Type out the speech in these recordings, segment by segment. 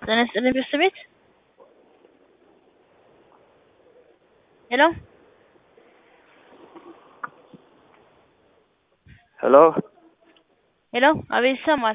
ጤና ይስጥልኝ ቤተሰቤት ሄሎ ሄሎ ሄሎ አቤት ይሰማል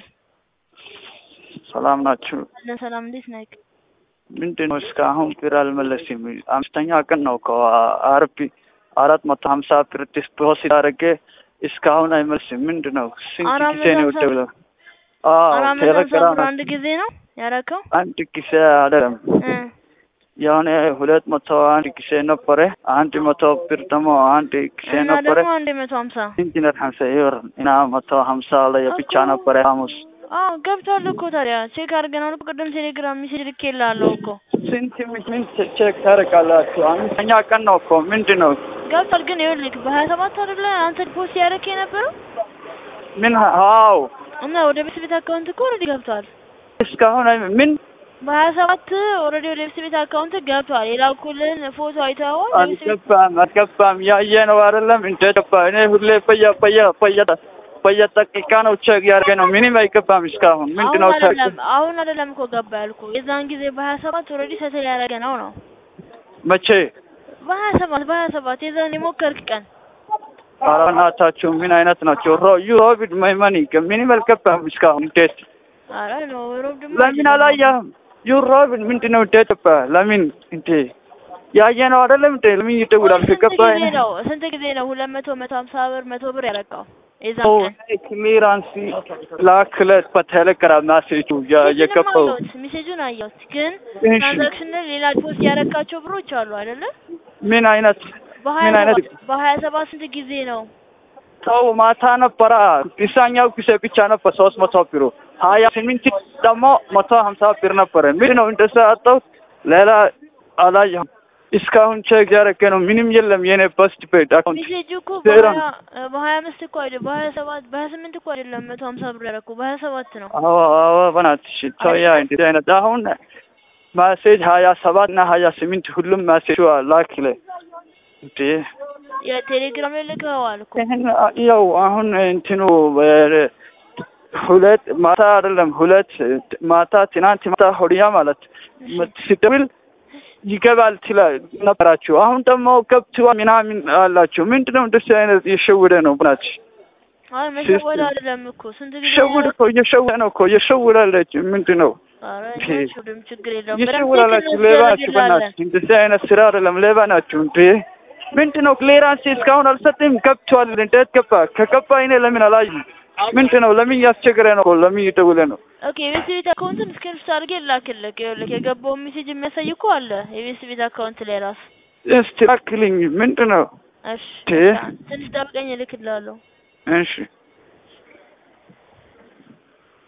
ሰላም ናችሁ? አለን ሰላም እንዴት ነህ ምንድን ነው እስካሁን ብር አልመለስም? አምስተኛ ቀን ነው እኮ አርብ አራት መቶ ሀምሳ ብር ዲፖዚት አድርጌ እስካሁን አይመልስም። ምንድን ነው ስንት አራት ጊዜ ነው መቶ ሀምሳ ደውለው? አራት መቶ ሀምሳ ቴሌግራም ብር አንድ ጊዜ ነው ያረከው አንድ ጊዜ አይደለም እ የሆነ ሁለት መቶ አንድ ጊዜ ነበረ። አንድ መቶ ብር ደግሞ አንድ ጊዜ እና ነበረ። ደግሞ አንድ መቶ ሀምሳ ኢንጂነር ሀምሳ ይወር እና መቶ ሀምሳ ላይ ብቻ እኮ። ነበረ ሐሙስ አዎ ገብቷል እኮ ታዲያ ቼክ አድርገናል እኮ ቅድም ቴሌግራም ሜሴጅ ልኬልሃለሁ እኮ ስንት ምን ቼክ ታደርጋላችሁ? አምስተኛ ቀን ነው እኮ ምንድን ነው ገብቷል ግን ይኸውልህ በሀያ ሰባት አይደለ አንተ ፖስት ያደረክ የነበረው ምን አዎ እና ወደ ቤት ቤት አካውንት እኮ ኦልሬዲ ገብቷል እስካሁን አይ- ምን በሀያ ሰባት ኦልሬዲ ወደ ቤት ቤት አካውንት ገብቷል የላኩልን ፎቶ አይተኸዋል ወደ ቤት ቤት አልገባም አልገባም ያየ ነው አይደለም እንደ ገባ እኔ ሁሌ በየ በየ በየ በየደቂቃ ነው ቼክ ያደርገ ነው ምንም አይገባም እስካሁን ምንድን ነው አሁን ቼክ አይደለም አሁን አይደለም እኮ ገባ ያልኩ የዛን ጊዜ በሀያ ሰባት ኦልሬዲ ሰትል ያደረገ ነው ነው መቼ በሀያ ሰባት በሀያ ሰባት የዛን የሞከርክ ቀን ኧረ በእናታችሁ ምን አይነት ናቸው ሮ ዩሮቢድ ማይመኒ ምንም አልገባም እስካሁን እንዴት አረ ነው ሮብ ደግሞ ለምን አላየህም ዩሮቢድ ምንድን ነው እንደ ገባ ለምን እንዴ ያየ ነው አይደለም እንዴ ለምን ይደውላል ስንት ከገባ ጊዜ ነው ስንት ጊዜ ነው ሁለት መቶ መቶ ሀምሳ ብር መቶ ብር ያረቃው የዛን ቀን ክሊራንስ ላክለት በቴሌግራም ማሴጁ ሜሴጁንም የገባው አየሁት ሜሴጁን አየሁት ግን እሺ ትራንዛክሽን ላይ ሌላ ፖስት ያረካቸው ብሮች አሉ አይደለ ምን አይነት በሀያ ምን አይነት ሰባት በሀያ ሰባት ስንት ጊዜ ነው ሰው ማታ ነበረ ቢሳኛው ጊዜ ብቻ ነበር ሶስት መቶ ብሩ ሀያ ስምንት ደግሞ መቶ ሀምሳ ብር ነበረ ምንድን ነው እንደዛ አጣሁት ሌላ አላየሁም እስካሁን ቼክ ያደረገ ነው ምንም የለም የኔ በስት ቤት አካውንት ሜሴጁ እኮ ዜሮ በሀያ በሀያ አምስት እኮ አይደለም በሀያ ሰባት በሀያ ስምንት እኮ አይደለም መቶ ሀምሳ ብር ያረኩ በሀያ ሰባት ነው አዎ አዎ በናትሽ ተውያ እንደዚህ አይነት አሁን ማሴጅ ሀያ ሰባት እና ሀያ ስምንት ሁሉም ማሴጅ ላክለ እንዴ የቴሌግራም ላይ ልከዋል እኮ ይህን ያው አሁን እንትኑ እ፣ ሁለት ማታ አይደለም ሁለት ማታ ትናንት ማታ ሆድያ ማለት ስደውል ይገባል ትላ ነበራችሁ። አሁን ደግሞ ገብቷል ምናምን አላችሁ። ምንድነው እንደዚህ አይነት እየሸወደ ነው ብናች አይ መሸወድ አይደለም እኮ ስንት ጊዜ ሸውድ እኮ እየሸወደ ነው እኮ እየሸውዳለች። ምንድን ነው ኧረ እንዴ? አይሸውድም ችግር የለውም በደንብ እየሸውዳላችሁ? ቼክ ሌባ ናችሁ እናስደርግልሃለን በናች። እንደዚህ አይነት ስራ አይደለም። ሌባ ናችሁ እንዴ! ምንድን ነው ክሊራንስ እስካሁን አልሰጥም። ገብቷል። እንዴት ገባ? ከገባ እኔ ለምን አላየም? ምንድን ነው ለምን እያስቸገረ ነው? ለምን እየደወለ ነው? ኦኬ የቤት ቤት አካውንትን ስክሪፕት አድርጌ ላክልክ ይኸውልህ የገባውን ሜሴጅ የሚያሳይ እኮ አለ የቤት ቤት አካውንት ላይ ራሱ እስቲ ላክልኝ። ምንድን ነው እሺ እንዴ? ትንሽ ጠብቀኝ እልክልሃለሁ እሺ